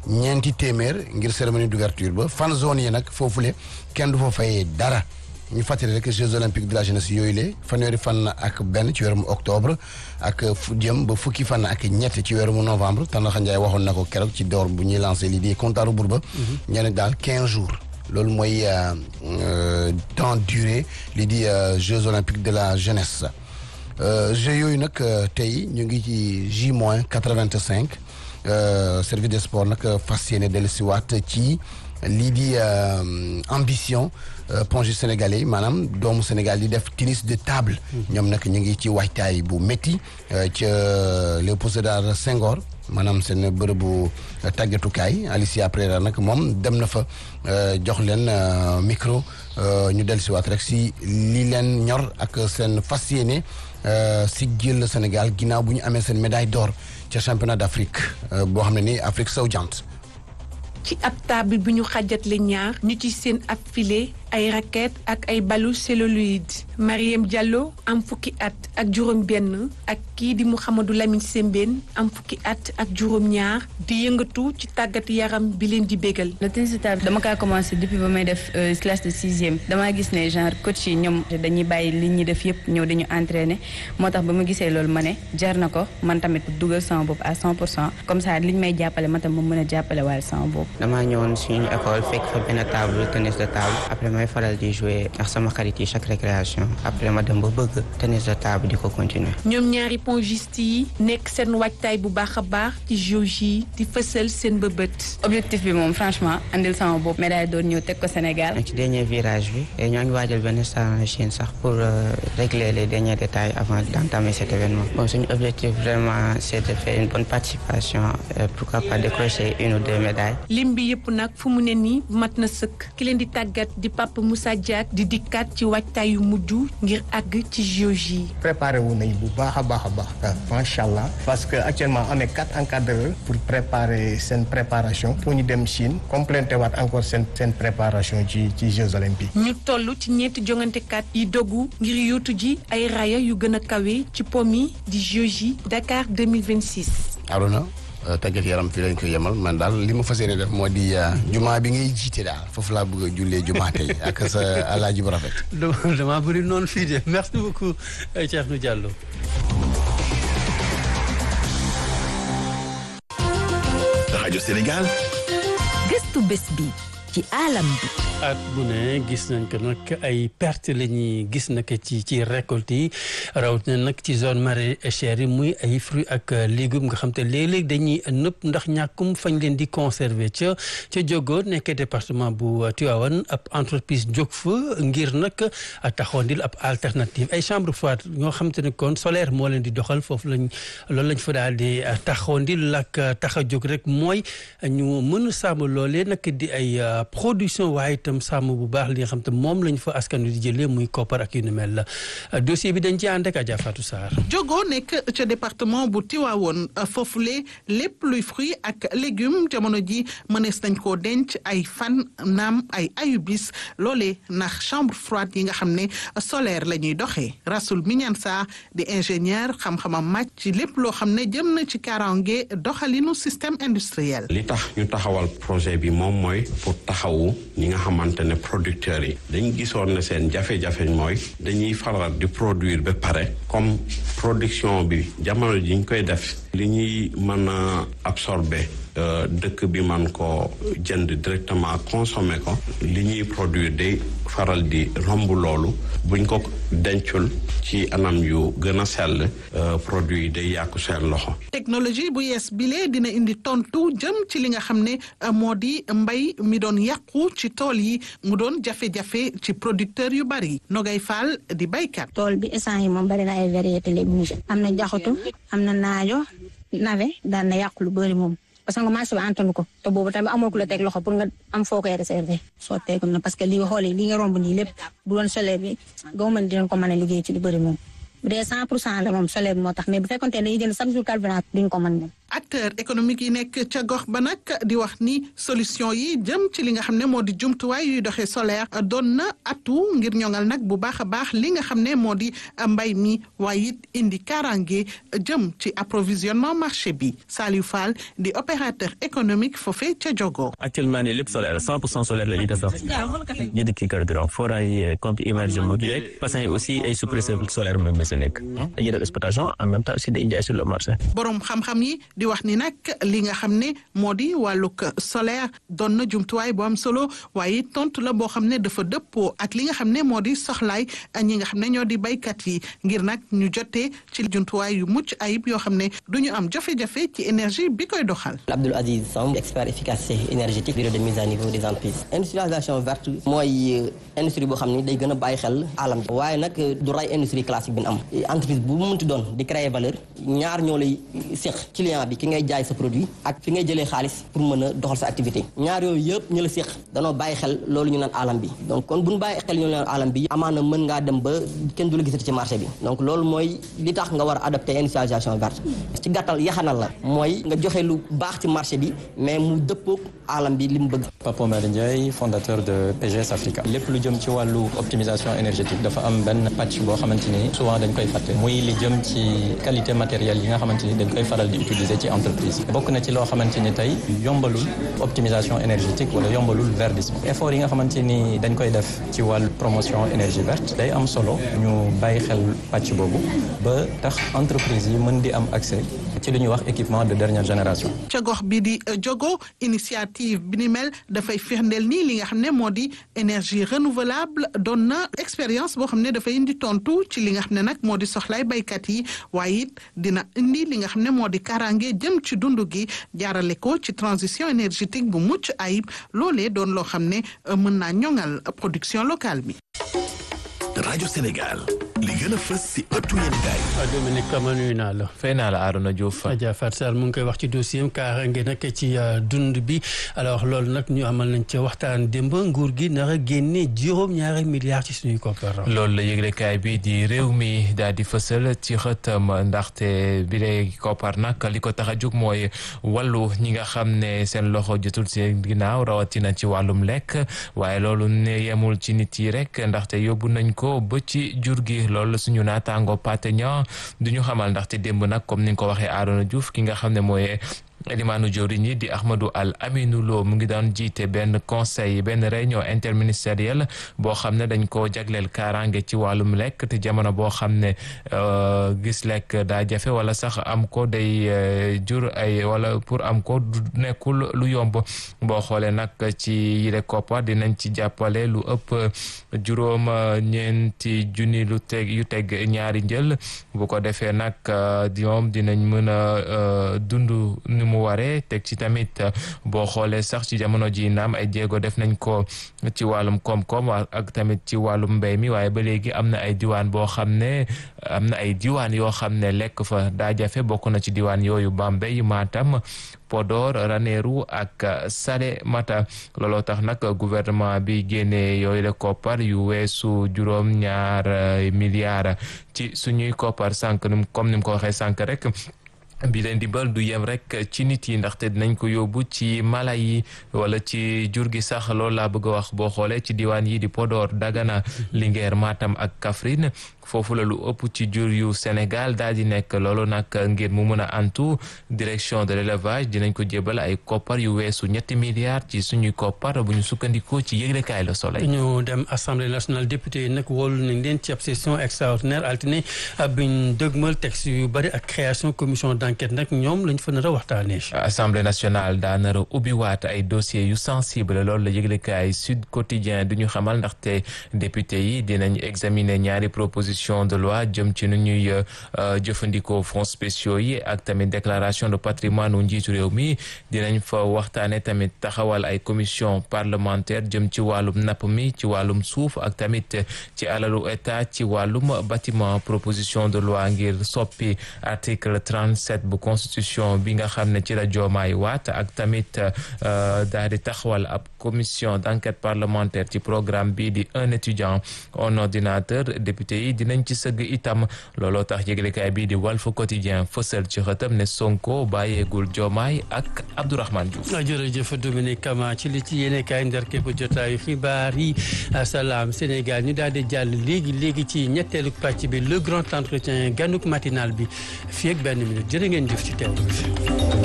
ñeenti téeméer ngir cérémonie d'ouverture ba fan zone yi nag foofule kenn du fa fayee dara ñu fàttali rek Jeux olympiques de la jeunesse yooyu le fanweeri fan ak benn ci weeru octobre ak fu jëm ba fukki fan ak ñett ci weeru novembre Tandakha Ndiaye waxoon na ko keroog ci door bu ñuy lancé lii di compte à rebours ba. ñeneen daal 15 jours. loolu mooy temps durée lii di Jeux olympiques de la jeunesse Jeux yooyu nag tey ñu ngi ci J moins 85 service des sports nag fas yéene dellusiwaat ci. lii di ambition ponge sénégalais maanaam doomu Sénégal di def tennis de table. ñoom nag ñu ngi ci waajtaay bu métti ca Léopold Sédar Senghor maanaam seen bërëbu tàggatukaay Alicia Pereira nag moom dem na fa jox leen micro ñu dellusiwaat rek si li leen ñor ak seen fas yéene si jël Sénégal ginnaaw bu ñu amee seen médaille d'or ca championnat d'Afrique boo xam ne ni Afrique sowu-jant ci ab table bi ñu xàjjatle ñaar ñu ci seen ab filet ay raquette ak ay balu celluloïde Mariam Diallo am fukki at ak juróom benn ak kii di Mouhamadou Lamine Sembène am fukki at ak juróom ñaar di yëngatu ci tàggat yaram bi leen di bégal le tennis de table dama kaa commencé depuis ba may def classe de sixième damaa gis ne genre coach yi ñoom dañuy bàyyi li ñuy def yëpp ñëw dañu entraîner moo tax ba ma gisee loolu ma ne jar na ko man tamit dugal sama bopp à 100 pour cent comme ça liñ may jàppale ma tam ma mën a jàppale waaye sama bopp damaa ñëwoon suñu école fekk fa benn table tennis de table après may faral di jouer ak sama xarit yi chaque récréation après ma dem ba bëgg tennis de table di ko continuer. ñoom ñaari pongiste yi nekk seen waajtaay bu baax a baax ci JOJ yi di fësal seen bëbët. objectif bi moom franchement andil sama bopp médaille doon ñëw teg ko Sénégal. ci dernier virage bi ñoo ngi waajal benn stage en Chine sax pour régler les derniers détails avant d'entamer cet événement. bon suñu objectif vraiment c'est de faire une bonne participation pourquoi pas décrocher une ou deux médailles. lim bi yëpp nag fu mu ne nii mat na sëkk ki leen di tàggat di Papa Moussa Diak di dikkaat ci waajtaay yu mujj ngir àgg ci JOJ yi. préparé wu nañ bu baax a baax a baax macha allah parce que actuellement am na quatre encadreurs pour préparer seen préparation pour ñu dem Chine complété waat encore seen seen préparation ci ci Jeux olympiques. ñu toll ci ñeenti jongantekat yi dogu ngir yóotu ji ay raya yu gën a kawe ci pom yi di JOJ Dakar 2026. Arona tàggat yaram fii lañ ko yemal man daal li ma fas yéene def moo di jumaa bi ngay jiite daal foofu laa bëgg a jullee jumaa tey ak sa alaaji bu rafet. dama bëri noonu fii de merci beaucoup Cheikhou Diallo. rajo Sénégal. gëstu bés bi ci alam bi. at bu ne gis nañ ko nag ay perte la ñuy gis nag ci ci récolte yi rawatina nag ci zone maraîchère yi muy ay fruits ak légumes nga xam te léeg-léeg dañuy nëpp ndax ñàkkum fañ leen di conserver ca ca Diogo nekk département bu Tivaouane ab entreprise jóg fa ngir nag taxawandil ab alternative ay chambre froide ñoo xam te ne kon solaire moo leen di doxal foofu lañ loolu lañ fa daal di taxawandil ak tax a jóg rek mooy ñu mën a sàmm loolee nag di ay production waaye itam sàmm bu baax li nga xam te moom lañ fa askan wi di jëlee muy koppar ak yu ni mel la dossier bi dañ ci ànd ak Adja Fatou Sarr. Diogo nekk ca département bu Tivaouane foofule lépp luy fruit ak légumes jamono ji mënees nañ koo denc ay fan naam ay ayubis loolee ndax chambre froide yi nga xam ne solaire la ñuy doxee Rasoul Mignansa di ingénieur xam-xamam màcc ci lépp loo xam ne jëm na ci kaaraange doxalinu système industriel. li tax ñu taxawal projet bi moom mooy pour taxawu ñi nga xamante ne producteurs yi dañ gisoon ne seen jafe-jafe mooy dañuy faral di produire ba pare comme production bi jamono ji ñu koy def li ñuy mën a absorber dëkk bi man ko jënd directement consommer ko li ñuy produire day faral di romb loolu buñ ko dencul ci anam yu gën a sell produit yi day yàqu seen loxo. technologie bu yees bile dina indi tontu jëm ci li nga xam ne moo di mbay mi doon yàqu ci tool yi mu doon jafe-jafe ci producteur yu bari Nogay Fall di baykat. tool bi instant yi moom bari na ay variété légumes am na jaxatu am na naajo nawe daan na yàqu lu bëri moom. parce que marché bi antanu ko te boobu tamit amoo ku la teg loxo pour nga am foo koy réserver soo teegum na parce que li nga xoolee li nga romb nii lépp bu doon solaire bi gaw mën dinañ ko mën a liggéey ci lu bëri moom bu dee cent pour cent la moom solaire bi moo tax mais bu fekkoon te dañuy jënd chaque jour carburant duñ ko mën dem acteur économique yi nekk ca gox ba nag di wax ni solution yi jëm ci li nga xam ne moo di jumtuwaay yuy doxee solaire doon na atu ngir ñoŋal nag bu baax a baax li nga xam ne moo di mbay mi waaye it indi kaaraange jëm ci approvisionnement marché bi Saliou Fall di opérateur économique foofee ca Jogo. actuellement nii lépp solaire 100 pour cent solaire la ñuy defar ñu dëkk carburant forage yi compte immersion yi rek parce que aussi ay suppresseur solaire même sa nekk dañuy def exploitation en même temps aussi day jaay sur le marché. borom xam-xam yi di wax ni nag li nga xam ne moo di wàllug solaire doon na jumtuwaay bu am solo waaye tontu la boo xam ne dafa dëppoo ak li nga xam ne moo di soxlaay ñi nga xam ne ñoo di baykat yi ngir nag ñu jotee ci jumtuwaay yu mucc ayib yoo xam ne du ñu am jafe-jafe ci énergie bi koy doxal. Abdoul Aziz Samb expert efficacité énergétique bureau de mise à niveau des entreprises industrialisation verte mooy industrie boo xam ni day gën a bàyyi xel alam ji waaye nag du ray industrie classique bi ñu am entreprise bu mu munti doon di créer valeur ñaar ñoo lay séq client bi ki ngay jaay sa produit ak fi ngay jëlee xaalis pour mën a doxal sa activité ñaar yooyu yëpp ñu la séq danoo bàyyi xel loolu ñu naan alam bi donc kon bu ñu bàyyi xel ñu naan alam bi amaana mën ngaa dem ba kenn du la gisati ci marché bi donc loolu mooy li tax nga war a adopté industrialisation verte ci gàttal yaxanal la mooy nga joxe lu baax ci marché bi mais mu dëppoog alam bi li mu bëgg. Papa Oumar Ndiaye fondateur de PGS Africa lépp lu jëm ci wàllu optimisation énergétique dafa am benn pàcc boo xamante ni souvent dañ koy fàtte muy li jëm ci qualité matérielle yi nga xamante ni dañ koy faral di utiliser ci entreprise bokk na ci loo xamante ni tey yombalul optimisation énergétique wala yombalul verdissement effort yi nga xamante ni dañ koy def ci wàllu promotion énergie verte day am solo ñu bàyyi xel pàcc boobu ba tax entreprise yi mën di am accès ci li ñuy wax équipement de dernière génération. ca gox bi di jogo initiative bi ni mel dafay firndeel nii li nga xam ne moo di énergie renouvelable doon na expérience boo xam ne dafay indi tontu ci li nga xam ne nag moo di soxlaay baykat yi waaye it dina indi li nga xam ne moo di kaaraange jëm ci dund gi jaarale ko ci transition énergétique bu mucc ayib loolee doon loo xam ne mën naa ñoŋal production locale bi. rajo Sénégal li gën a fës si ëttu yéenekaay. Dominique Kama nuyu naa la. fay naa la Arona Diouf. Adja Fatou Sall mu ngi koy wax ci dossier am kaaraange nag ci dund bi alors loolu nag ñu amal nañ ca waxtaan démb nguur gi nar a génne juróom-ñaari milliards ci suñuy koppar. loolu la yëglekaay bi di réew mi daal di fësal ci xëtam ndaxte bi lay koppar nag li ko tax a jóg mooy wàllu ñi nga xam ne seen loxo jotul seen ginnaaw rawatina ci wàllum lekk waaye loolu ne yemul ci nit yi rek ndaxte yóbbu nañ ko ba ci jur gi loolu suñu naataango pateña du ñu xamal ndaxte démb nag comme ni nga ko waxee Arona Diouf ki nga xam ne mooy limaanu jawriñ yi di Ahmadou Al Aminou Lo mu ngi daan jiite benn conseil benn réunion interministérielle boo xam ne dañ ko jagleel kaaraange ci wàllum lekk te jamono boo xam ne gis lekk daa jafe wala sax am ko day jur ay wala pour am ko du nekkul lu yomb boo xoolee nag ci yile koppar dinañ ci jàppale lu ëpp juróom ñeenti junni lu teg yu teg ñaari njël bu ko defee nag ñoom dinañ mën a dund ni mu waree teg ci tamit boo xoolee sax ci jamono ji naam ay jéego def nañ ko ci wàllum koom-koom ak tamit ci wàllum mbéy mi waaye ba léegi am na ay diwaan boo xam ne am na ay diwaan yoo xam ne lekk fa daa jafe bokk na ci diwaan yooyu Bambey Matam Podor Ranérou ak Salémata looloo tax nag gouvernement bi génnee yooyu la koppar yu weesu juróom ñaar milliards ci suñuy koppar sànq comme ni mu ko waxee sànq rek bi leen dimbal du yem rek ci nit yi ndaxte dinañ ko yóbbu ci mala yi wala ci jur gi sax loolu laa bëgg a wax boo xoolee ci diwaan yi di Podor Dagana Linguère Matam ak Kaffrine foofu la lu ëpp ci jur yu Sénégal daal di nekk loolu nag ngir mu mën a antu direction de l'élevage dinañ ko jébal ay koppar yu weesu ñetti milliards ci suñuy koppar bu ñu sukkandikoo ci yëglekaay Le Soleil. ñu dem assemblée nationale député yi nag wóolu nañ leen ci ab session extraordinaire altine biñ dëgmal texte yu bari ak création commission d'enquête nag ñoom lañ fa nar a waxtaanee. assemblée nationale daa nar a ubbiwaat ay dossiers yu sensible loolu la yëglekaay Sud Quotidien du ñu xamal ndaxte député yi dinañ examiner ñaari proposition de loi jëm ci nu ñuy jëfandikoo fonds spéciaux yi ak tamit déclaration de patrimoine wu njiitu réew mi dinañ fa waxtaane tamit taxawal ay commission parlementaire jëm ci wàllum napp mi ci wàllum suuf ak tamit ci alalu état ci wàllum bâtiment proposition de loi ngir soppi article 37 bu constitution bi nga xam ne ci la joomaay waat ak tamit daal di taxawal ab commission d'enquête parlementaire ci programme bi di un étudiant un ordinateur député yi dinañ ci sëgg itam looloo tax yëglekaay bii di Walf Quotidien fësal ci xëtam ne Sonko bàyyeegul Diomaye ak Abdourahmane Diouf. jërëjëf Dominique Kama ci li ci yéene kaay ndar képp jotaayu xibaar yi salaam Sénégal ñu daal di jàll léegi léegi ci ñetteelu pàcc bi le grand entretien ganuk matinal bi fii ak benn minute jërë ngeen jëf ci teewlu bi